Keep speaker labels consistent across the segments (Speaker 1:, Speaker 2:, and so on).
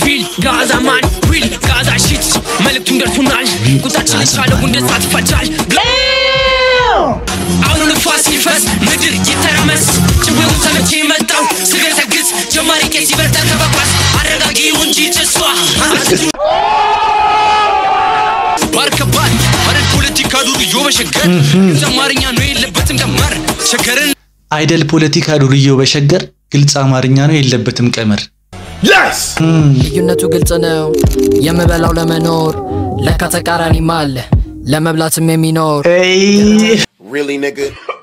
Speaker 1: ሪል ጋዛ ማን ሪል ጋዛ ሺት መልእክቱን ደርሶናል ቁጣችን የቻለው እንደ እሳት ይፈጃል አሁኑ ንፋስ ይፈስ ምድር ይተራመስ ጭዌውን ሰምቼ መጣው ስገሰግስ ጀማሪ ቄስ ይበርታ ተበኳስ አረጋጊው እንጂ ጭሷ ባርከባት አረድ ፖለቲካ ዱርዮ በሸገር አማርኛ ነው የለበትም ቀመር ሸገርን
Speaker 2: አይደል ፖለቲካ ዱርዬው በሸገር ግልጽ አማርኛ ነው የለበትም ቀመር።
Speaker 3: ልዩነቱ ግልጽ ነው። የምበላው ለመኖር ለካ ተቃራኒም አለ ለመብላትም የሚኖር
Speaker 4: Really, nigga?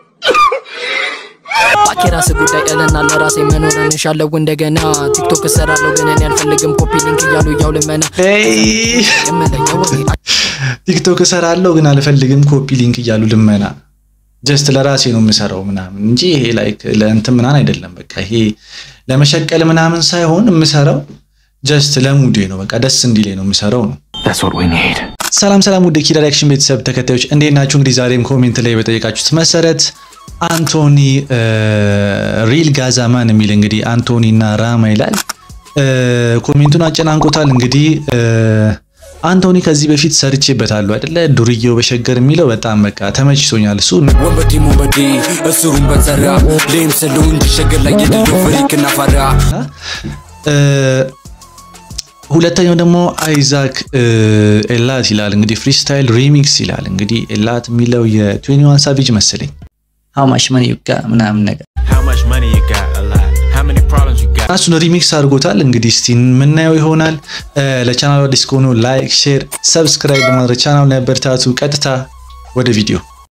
Speaker 3: ባኬራስ ጉዳይ እልና ለራሴ መኖር እንሻለው እንደገና ቲክቶክ እሰራለሁ ግን እኔ አልፈልግም ኮፒ ሊንክ እያሉ እያው ልመና የምለየው
Speaker 2: ቲክቶክ እሰራለሁ ግን አልፈልግም ኮፒ ሊንክ እያሉ ልመና። ጀስት ለራሴ ነው የምሰራው ምናምን እንጂ ይሄ ላይክ ለእንትን ምናምን አይደለም። በቃ ይሄ ለመሸቀል ምናምን ሳይሆን የምሰራው ጀስት ለሙዴ ነው። በቃ ደስ እንዲሌ ነው የምሰራው ነው። ሰላም ሰላም፣ ውድ ኪራ ሪያክሽን ቤተሰብ ተከታዮች እንዴት ናችሁ? እንግዲህ ዛሬም ኮሜንት ላይ በጠየቃችሁት መሰረት አንቶኒ ሪል ጋዛማን የሚል እንግዲህ አንቶኒ እና ራማ ይላል። ኮሜንቱን አጨናንቆታል። እንግዲህ አንቶኒ ከዚህ በፊት ሰርቼበታለሁ አይደለ? ዱርዬው በሸገር የሚለው በጣም በቃ ተመችቶኛል። እሱ
Speaker 5: ወንበዴ ሞንበዴ እስሩን በዘራ ሌም ስለው እንጂ ሸገር ላይ የሌለው ፍሪክ እና ፈራ
Speaker 2: ሁለተኛው ደግሞ አይዛክ ኤላት ይላል። እንግዲህ ፍሪስታይል ሪሚክስ ይላል። እንግዲህ ኤላት የሚለው የትዌኒዋን ሳቪጅ መሰለኝ ሀማሽ መን ይብቃ ምናምን ነገር
Speaker 6: How much money you got? A lot. How many problems you got?
Speaker 2: እሱን ሪሚክስ አድርጎታል። እንግዲህ እስቲ የምናየው ይሆናል። ለቻናሉ አዲስ ከሆኑ ላይክ፣ ሼር፣ ሰብስክራይብ በማድረግ ቻናሉን ያበረታቱ። ቀጥታ ወደ ቪዲዮ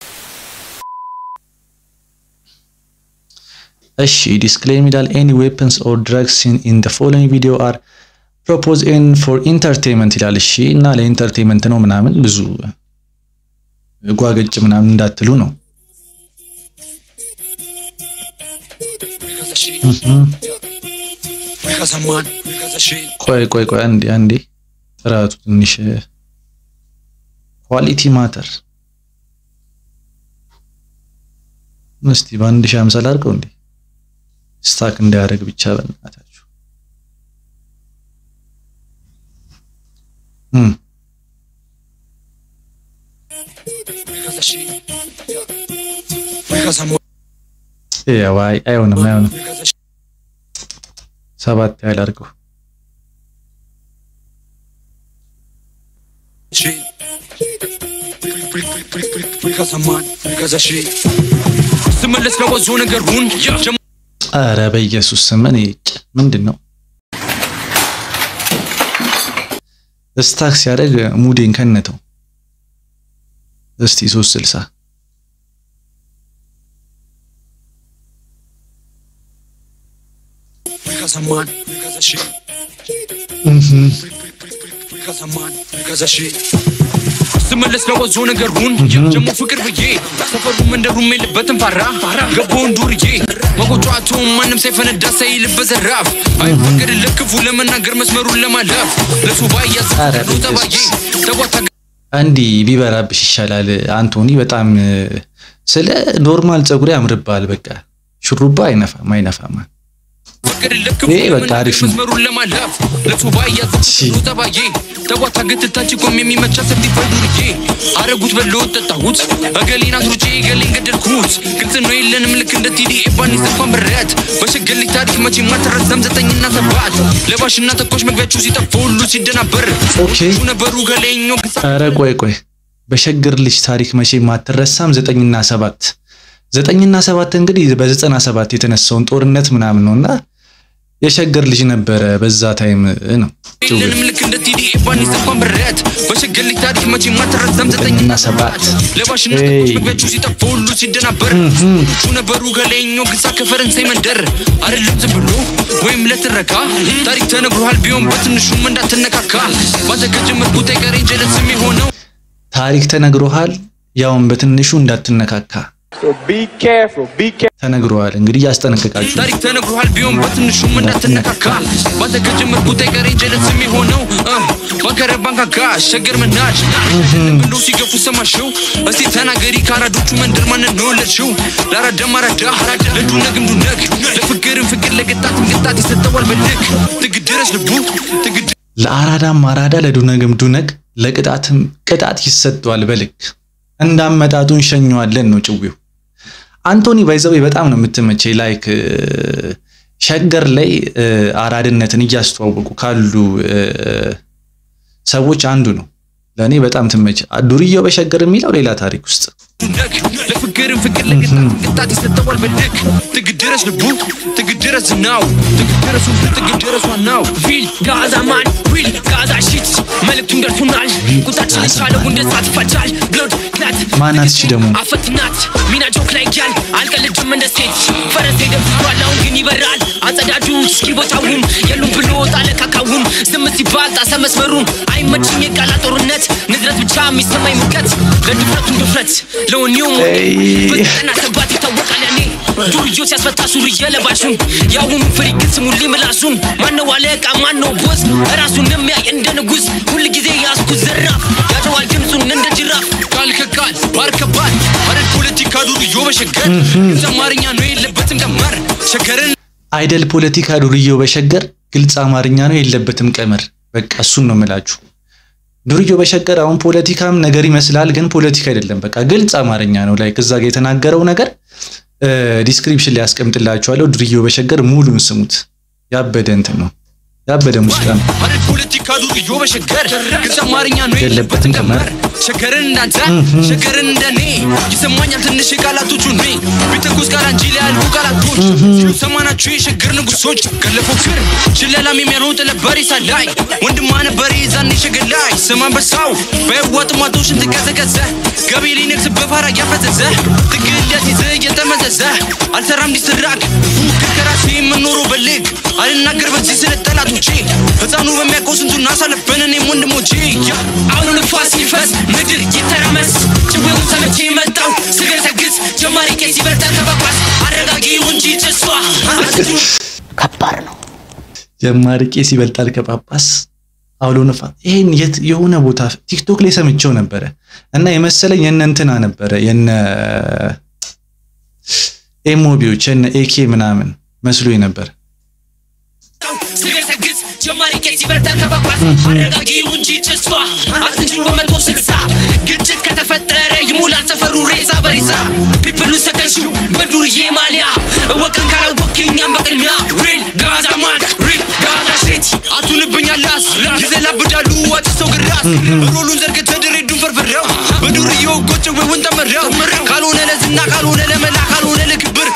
Speaker 2: እሺ ዲስክሌም ይላል ኤኒ ዌፐንስ ኦር ድረግስ ኢን ዘ ፎሎዊንግ ቪዲዮ አር ፕሮፖዝ ኤን ፎር ኢንተርቴንመንት ይላል። እሺ እና ለኢንተርቴንመንት ነው ምናምን ብዙ ጓገጭ ምናምን እንዳትሉ ነው። ቆይ ቆይ ቆይ አንዴ አንዴ ጥራቱ ትንሽ ኳሊቲ ማተር እስቲ በአንድ ሺህ ሃምሳ ላድርገው እንዴ ስታክ እንዳያደርግ ብቻ በእናታችሁ እም ያው አይ አይሆንም አይሆንም ሰባት ያህል አድርገው
Speaker 1: ስመለስ ለወዞ ነገሩን
Speaker 2: ኧረ በኢየሱስ ስም እኔ ምንድን ነው ስታክ ሲያደርግ ሙዴን ከነተው። እስቲ ሶስት ስልሳ
Speaker 1: ስመለስ ለወዞ ነገሩን ጀሞ ፍቅር ብዬ ሰፈሩ መንደሩም የለበትም ፋራ ገባውን ዱርዬ መቆጫቱ ማንም ሳይፈነዳ ሳይልበት ዘራፍ አይፈቅድለት ክፉ ለመናገር መስመሩን ለማለፍ ለሱ ባያዝ ተባዬ ተጓታ
Speaker 2: እንዲህ ቢበራብሽ ይሻላል። አንቶኒ በጣም ስለ ኖርማል ፀጉር ያምርባል። በቃ ሹሩባ አይነፋም አይነፋም። ይሄ በቃ አሪፍ ነው።
Speaker 1: መስመሩን ለማለፍ ለሱ ባያዝ ተባዬ ተጓታ ግትታች ቆም የሚመቻ ሰፊ ዱርዬ አረጉት በለውት ጠጣሁት እገሌን አስሩጬ እገሌን ገደልኩት ግልጽ ነው የለንም ልክ እንደ ቲዲ ኤባኒ ስልኳን ብረት በሸገሌ ታሪክ መቼ ማትረሳም ዘጠኝና ሰባት ለባሽና ተኮሽ መግቢያችሁ ሲጠፋ ሁሉ ሲደናበር
Speaker 2: ኦኬ
Speaker 1: ነበሩ ገሌኞ
Speaker 2: ኧረ ቆይ ቆይ በሸገር ልጅ ታሪክ መቼ ማትረሳም ዘጠኝና ሰባት ዘጠኝና ሰባት እንግዲህ በዘጠና ሰባት የተነሳውን ጦርነት ምናምን ነውና የሸገር ልጅ ነበረ በዛ ታይም ነው።
Speaker 1: የለንም ልክ እንደ ቲዲ ኤባኒ ስልኳን ብረት በሸገሌ ታሪክ መቼ ማትረሳም
Speaker 2: ዘጠኝና ሰባት
Speaker 1: ለባሽና
Speaker 2: ኤይ።
Speaker 1: ተኮሽ መግቢያችሁ ሲጠፋ ሁሉ ሲደናበር ቹ ነበሩ ገሌኞ ግዛ ከፈረንሳይ መንደር አይደለም ዝም ብሎ ወይም ለትረካ ታሪክ ተነግሯል ቢሆን በትንሹም እንዳትነካካ ባንተ ከጀመርኩት አይቀሬ ጀለስም የሆነው
Speaker 2: ታሪክ ተነግሮሃል፣ ያውን በትንሹ እንዳትነካካ ተነግሮሃል። እንግዲህ እያስጠነቀቃችሁ ነው።
Speaker 1: ታሪክ ተነግሯል ቢሆን በትንሹም እንዳትነካካ ባንተ ከጀመርኩት አይቀሬ ጀለስም የሆነው እ፣ ባንተ መከረ ባንካካ ሸገር መናጭ እንዶ ሲገፉ ሰማሽው እስቲ ተናገሪ ከአራዶቹ መንደር ማንን ነው ወለድሽው ለአራዳም አራዳ ለዱነግም ዱነግ ለፍቅርም ፍቅር ለቅጣትም ቅጣት ይሰጠዋል በልክ ትግ ድረስ ልቡ ትግ
Speaker 2: ለአራዳም አራዳ ለዱነግም ዱነግ ለቅጣትም ቅጣት ይሰጠዋል በልክ እንዳመጣጡ እንሸኘዋለን ነው ጭዊው። አንቶኒ ባይዘው በጣም ነው የምትመቸኝ። ላይክ ሸገር ላይ አራድነትን እያስተዋወቁ ካሉ ሰዎች አንዱ ነው። ለእኔ በጣም ትመች። ዱርዬው በሸገር የሚለው ሌላ ታሪክ ውስጥ
Speaker 1: ዱነግ ለፍቅርም ፍቅር ለቅጣትም ቅጣት ይሰጠዋል በልክ ትግ ድረስ ልቡ ትግ ድረስ ዝናው ትግ ድረሱ ትግ ድረስ ዋናው
Speaker 3: ሪል ጋዛ ማን ሪል ጋዛ ሺት መልእክቱን ደርሶናል። ቁጣችን የቻለው እንደ እሳት ይፈጃል። ብሎድ ክላት
Speaker 2: ማናት እቺ ደግሞ
Speaker 3: አፈትናት ሚና ጆክ ላይ ያል አልቀልድም እንደ ሴት ፈረሴ ደብቷል አሁን ግን ይበራል አጸዳጁ እስኪ ቦታውን የሉም ብሎ ጣለ ካካውን ዝም ሲባል ጣሰ መስመሩን አይመችም የቃላ ጦርነት ንዝረት ብቻ የሚሰማኝ ሙቀት ለድፍረቱን ድፍረት ለወኔው በዘጠና ሰባት ይታወቃል ያኔ ዱርዮ ሲያስፈታ ሱሪ የለባሹን የአሁኑ ፍሪ ግን ስሙልኝ ምላሱን ማነው አለቃ ማነው ቦስ ራሱን የሚያይ እንደ ንጉስ ሁልጊዜ ያስኩት ዘራፍ ያጨዋል ድምፁን እንደ ጅራፍ
Speaker 1: ቃል ከቃል ባር ከባል አረድ ፖለቲካ ዱርዮ በሸገር አማርኛ ነው የለበትም ቀመር ሸገርን
Speaker 2: አይደል ፖለቲካ ዱርዬው በሸገር ግልጽ አማርኛ ነው የለበትም ቀመር። በቃ እሱን ነው የምላችሁ። ዱርዬው በሸገር አሁን ፖለቲካም ነገር ይመስላል፣ ግን ፖለቲካ አይደለም። በቃ ግልጽ አማርኛ ነው። ላይ ከዛ ጋር የተናገረው ነገር ዲስክሪፕሽን ላይ ያስቀምጥላችኋለሁ። ዱርዬው በሸገር ሙሉን ስሙት። ያበደ እንትን ነው ያበደ ሙዚቃ ነው።
Speaker 1: አረድ ፖለቲካ ዱርዮ በሸገር ግልጽ አማርኛ ነው
Speaker 2: የለበትም ቀመር።
Speaker 1: ሸገርን እንዳንተ ሸገርን እንደኔ ይሰማኛል ትንሽ የቃላቶቹ ኔ ቢተኩስ ቃል እንጂ ሊያልቁ ቃላቶች ሲሉ ሰማናችሁ የሸገር ንጉሶች ገለፎክር ሽለላም የሚያነው ጥለበሬሳ ላይ ወንድማ ነበር የዛኔ ሸገር ላይ ስም አንበሳው በህዋ ጥማቶ ሽንት ቀዘቀዘ ገቢ ሊነግስ በፋራ እያፈዘዘ ትግል ሊያስይዝ እየተመዘዘ አልሰራም ዲስትራክ ፉክር ከራሴ የምኖረው በልግ አልናገር በዚህ ስለ ጠላቶቼ ህፃኑ በሚያውቀው ስንቱን አሳለፈን እኔም ወንድሞቼ
Speaker 3: አሁኑ ንፋስ ይፈስ ምድር ይተራመስ ጭዌውን ሰምቼ መጣው ስገሰግስ ጀማሪ ቄስ ይበልጣል ከጳጳስ አረጋጊው እንጂ ጭሷ
Speaker 7: ከባድ ነው።
Speaker 2: ጀማሪ ቄስ ይበልጣል ከጳጳስ አውሎ ነፋስ። ይሄን የት የሆነ ቦታ ቲክቶክ ላይ ሰምቼው ነበረ እና የመሰለኝ የነ እንትና ነበረ የነ ኤሞቢዎች የነ ኤኬ ምናምን መስሎኝ ነበር።
Speaker 3: ስገሰግስ ጀማሪ ቄስ ይበልጣል ከጳጳስ አረጋጊው እንጂ ጭሷ አትንጭ በመቶ ስልሳ ግጭት ከተፈጠረ ይሙላል ሰፈሩ ሬሳ በሬሳ ፒፕሉ ሰከንሽው በዱርዬ ማሊያ እወቅን ካላወቅኛም በቅድሚያ ሪል ጋዛ ማን ሪል ጋዛ ሼት
Speaker 1: አቱንብኛላስ ይዘላብዳሉ አጭሰው ግራስ ሮሉን ዘርግተህ ድሬዱን ፈርፍሬው በዱርዬው ጎጭ ወውን ተመረው ካልሆነ ለዝና ካልሆነ ለመላ ካልሆነ ለክብር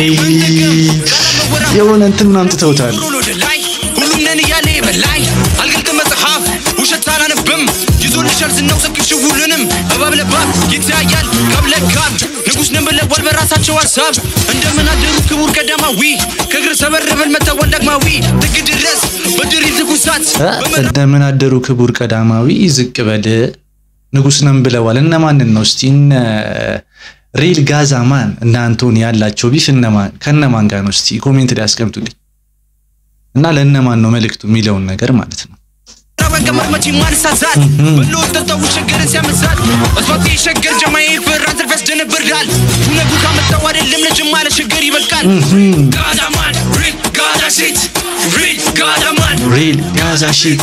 Speaker 2: የሆነ እንትን ምናምን ትተውታል።
Speaker 1: ሮሎ ወደ ላይ ሁሉም ነን እያለ በላይ አልገልጥ መጽሐፍ ውሸት አላነብም ይዞልሻል ዝናው ሰክሽ ሁሉንም እባብ ለባብ ይተያያል ካብ ለካብ ንጉሥ ነን ብለዋል በራሳቸው ሀሳብ እንደምን አደሩ ክቡር ቀዳማዊ ከእግር ሰበረበል መተወል ዳግማዊ ጥግ ድረስ በድሪል ትኩሳት
Speaker 2: እ እንደምን አደሩ ክቡር ቀዳማዊ ዝቅ በል ንጉስ ነን ብለዋል። እነማንን ነው እስቲ? እነ ሪል ጋዛማን እና አንቶኒ ያላቸው ቢፍ እነማን ከነማን ጋር ነው እስቲ ኮሜንት ላይ አስቀምጡልኝ እና ለእነማን ነው መልእክቱ የሚለውን ነገር ማለት ነው።
Speaker 1: ቀመር መቼ ማንሳሳት በሎ ጠጣው ሸገርን ሲያመሳት እስፋት የሸገር ጀማዬ ፍራን ትርፍ ያስደነብራል ነጉ ካመጣው አይደለም ለጅማ ለሸገር ይበቃል
Speaker 3: ጋዛማን ሪል ጋዛ ሼት ሪል ጋዛማን
Speaker 2: ሪል ጋዛ ሺት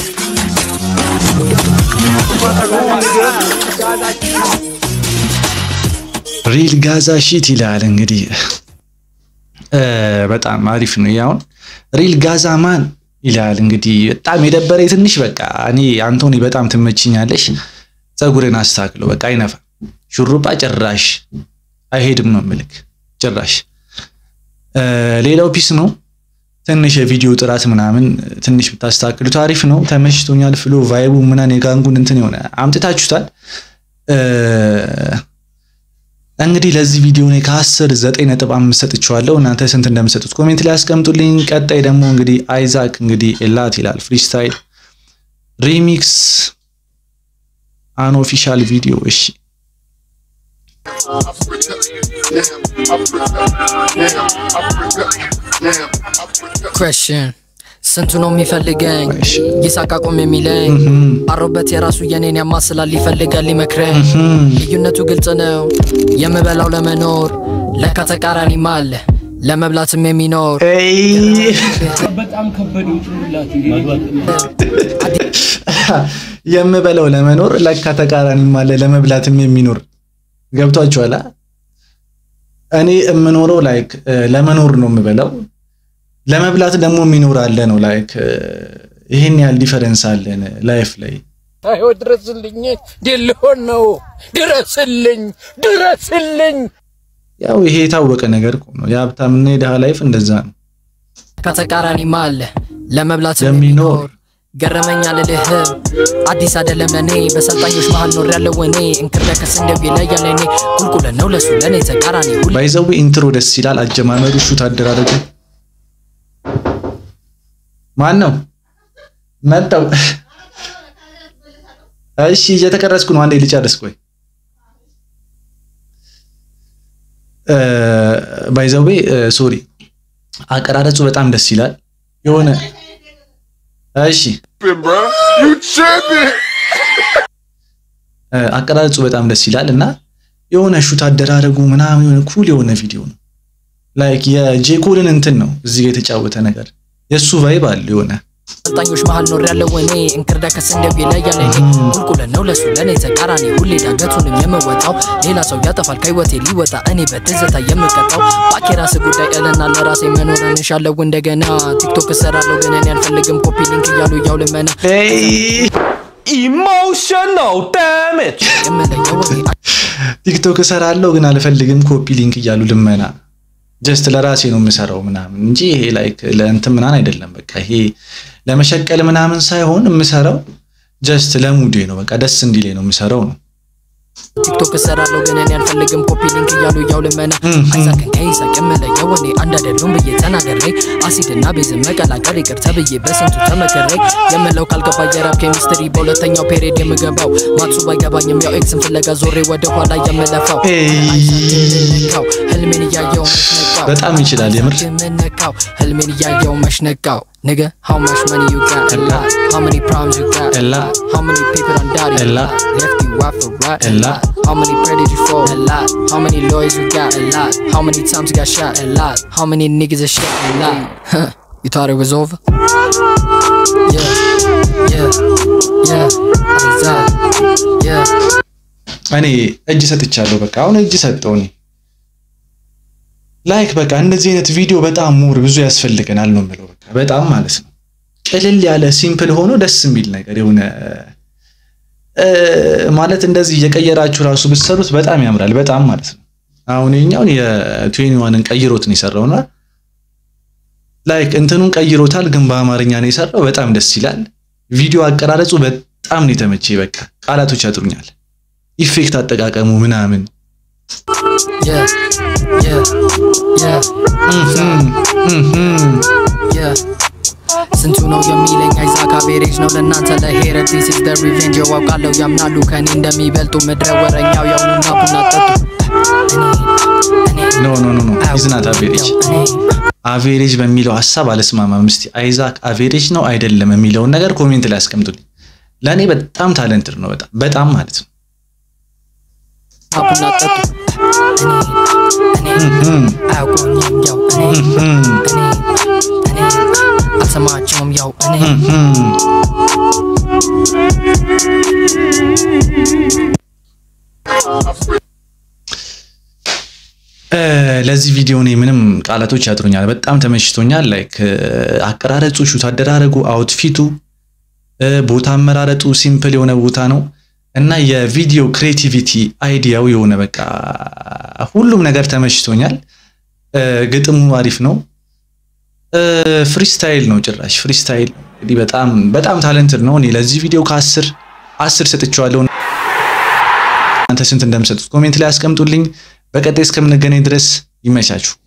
Speaker 2: ሪል ጋዛ ሺት ይላል እንግዲህ እ በጣም አሪፍ ነው። ያውን ሪል ጋዛ ማን ይላል እንግዲህ በጣም የደበረ ትንሽ በቃ እኔ አንቶኒ በጣም ትመችኛለሽ። ፀጉርን አስተካክለው በቃ አይነፋ ሹሩባ ጭራሽ አይሄድም ነው ምልክ ጭራሽ እ ሌላው ፒስ ነው። ትንሽ የቪዲዮ ጥራት ምናምን ትንሽ ብታስተካክሉት አሪፍ ነው። ተመችቶኛል። ፍሎ ቫይቡ ምናምን የጋንጉን እንትን የሆነ አምጥታችሁታል። እ እንግዲህ ለዚህ ቪዲዮ እኔ ከአስር ዘጠኝ ነጥብ አምስት ሰጥቼዋለሁ። እናንተ ስንት እንደምሰጡት ኮሜንት ላይ አስቀምጡልኝ። ቀጣይ ደግሞ እንግዲህ አይዛክ እንግዲህ ኤላት ይላል ፍሪስታይል ሪሚክስ አንኦፊሻል ቪዲዮ እሺ
Speaker 8: Question. ስንቱ ነው የሚፈልገኝ ይሳቅ አቁም የሚለኝ አሮበት የራሱ የኔን ያማስላል ይፈልጋል ሊመክረኝ ልዩነቱ ግልጽ ነው የምበላው ለመኖር ለካ ተቃራኒም አለ ለመብላትም የሚኖር
Speaker 2: የምበለው ለመኖር ለካ ተቃራኒም አለ ለመብላትም የሚኖር ገብቷችኋል? እኔ የምኖረው ላይክ ለመኖር ነው የምበላው፣ ለመብላት ደግሞ የሚኖር አለ ነው። ላይክ ይሄን ያህል ዲፈረንስ አለን ላይፍ ላይ።
Speaker 9: አዮ ድረስልኝ፣ ሊሆን ነው። ድረስልኝ፣ ድረስልኝ።
Speaker 2: ያው ይሄ የታወቀ ነገር እኮ ነው። የሀብታምና የድሃ ላይፍ እንደዛ ነው።
Speaker 8: ከተቃራኒም አለ ለመብላትም
Speaker 2: የሚኖር
Speaker 8: የሚኖር ገረመኝ አልልህም አዲስ አይደለም ለኔ በሰልጣኞች መሃል ኖር ያለው እኔ እንክርዳ ከስንዴው ይለያል እኔ ቁልቁለት ነው ለሱ ለኔ ተቃራኒ ሁሌ
Speaker 2: ባይዘው ኢንትሮ ደስ ይላል። አጀማመሩ ሹት አደራረጉ ማን ነው መጣው? እሺ እየተቀረጽኩ ነው። አንዴ ልጨርስ። ቆይ ባይዘዌ ሶሪ፣ አቀራረጹ በጣም ደስ ይላል። የሆነ እሺ አቀራረጹ በጣም ደስ ይላል እና የሆነ ሹት አደራረጉ ምናምን የሆነ ኩል የሆነ ቪዲዮ ነው። ላይክ የጄኮልን እንትን ነው እዚህ ጋር የተጫወተ ነገር የእሱ ቫይብ አለ የሆነ
Speaker 8: ሰልጣኞች መሃል ኖር ያለው እኔ እንክርዳ ከስንዴው ይለያል እኔ ቁልቁለት ነው ለሱ ለኔ ተቃራኒ ሁሌ ዳገቱንም የምወጣው ሌላ ሰው ያጠፋል ከህይወቴ ሊወጣ እኔ በትዝታ የምቀጣው ባክ የራስ ጉዳይ እልና ለራሴ መኖር እንሻለው እንደገና ቲክቶክ እሰራለሁ ግን እኔ አልፈልግም ኮፒ ሊንክ እያሉ ያው ልመና
Speaker 9: ኢሞሽናል ዳሜጅ
Speaker 8: የምለየው እኔ
Speaker 2: ቲክቶክ እሰራለሁ ግን አልፈልግም ኮፒ ሊንክ እያሉ ልመና ጀስት ለራሴ ነው የምሰራው ምናምን እንጂ ይሄ ላይክ ለእንትን ምናምን አይደለም። በቃ ይሄ ለመሸቀል ምናምን ሳይሆን የምሰራው ጀስት ለሙዴ ነው። በቃ ደስ እንዲሌ ነው የምሰራው ነው።
Speaker 8: ቲክቶክ እሰራለሁ ግን እኔ አልፈልግም ኮፒ ሊንክ እያሉ ያው ልመና አይሳቅን ከይሳቅ የምለየው እኔ አንድ አይደሉም ብዬ ተናገሬ አሲድና ቤዝን መቀላቀል ይቅር ተብዬ በስንቱ ተመክሬ የምለው ካልገባ የራፕ ኬሚስትሪ በሁለተኛው ፔሪድ የምገባው ማትሱ ባይገባኝም ያው ኤክስን ፍለጋ ዞሬ ወደ ኋላ የምለፋው አይሳቅን ህልሜን እያየው መሽነቃው
Speaker 2: በጣም ይችላል የምር
Speaker 8: ምነካው ህልሜን እያየው መሽነቃው Nigga, how much money you got? A lot. How many problems you got?
Speaker 2: A lot.
Speaker 8: How many people done died?
Speaker 2: A lot.
Speaker 8: Left you out for rot?
Speaker 2: A lot.
Speaker 8: How many prayers did you fall? A lot. How many lawyers you got? A lot. How many times you got shot? A lot. How many niggas are shit? A lot. Huh. You thought it was over? Yeah. Yeah. Yeah. Exactly. Yeah.
Speaker 2: እኔ እጅ ሰጥቻለሁ። በቃ አሁን እጅ ሰጠው እኔ ላይክ በቃ እንደዚህ አይነት ቪዲዮ በጣም ሙር ብዙ ያስፈልገናል ነው የምለው። በቃ በጣም ማለት ነው ቅልል ያለ ሲምፕል ሆኖ ደስ የሚል ነገር የሆነ ማለት እንደዚህ እየቀየራችሁ ራሱ ብትሰሩት በጣም ያምራል። በጣም ማለት ነው። አሁን የኛውን የትዌኒዋንን ቀይሮት ነው የሰራውና ላይክ እንትኑን ቀይሮታል፣ ግን በአማርኛ ነው የሰራው። በጣም ደስ ይላል። ቪዲዮ አቀራረጹ በጣም ነው የተመቼ። በቃ ቃላቶች ያጥሩኛል። ኢፌክት አጠቃቀሙ ምናምን
Speaker 8: Yeah. Yeah. Yeah. Yeah. ስንቱ ነው የሚለኝ አይዛክ አቬሬጅ ነው ለእናንተ ለሄረት ዲስ ኢዝ ዘ ሪቬንጅ ያውቃለሁ ያምናሉ ከኔ እንደሚበልጡ ምድረ ወረኛው ያውኑና ቡና ጠጡ
Speaker 2: ኖ ኖ ኖ ኖ ኢዝናት አቬሬጅ አቬሬጅ በሚለው ሀሳብ አልስማማም። እስቲ አይዛክ አቬሬጅ ነው አይደለም የሚለውን ነገር ኮሜንት ላይ አስቀምጡልኝ። ለእኔ በጣም ታለንትድ ነው፣ በጣም በጣም ማለት ነው።
Speaker 8: ቡና ጠጡ አያውቁኝም ያው እኔ እኔ እኔ አልሰማቸውም ያው እኔ
Speaker 2: ለዚህ ቪዲዮ እኔ ምንም ቃላቶች ያጥሩኛል። በጣም ተመችቶኛል። ላይክ አቀራረጹ፣ ሹት አደራረጉ፣ አውትፊቱ፣ ቦታ አመራረጡ ሲምፕል የሆነ ቦታ ነው እና የቪዲዮ ክሬቲቪቲ አይዲያው የሆነ በቃ ሁሉም ነገር ተመችቶኛል። ግጥሙ አሪፍ ነው። ፍሪስታይል ነው ጭራሽ ፍሪስታይል። እንግዲህ በጣም በጣም ታለንትድ ነው። እኔ ለዚህ ቪዲዮ ከአስር አስር ሰጥቼዋለሁ። እናንተ ስንት እንደምሰጡት ኮሜንት ላይ አስቀምጡልኝ። በቀጣይ እስከምንገናኝ ድረስ ይመቻችሁ።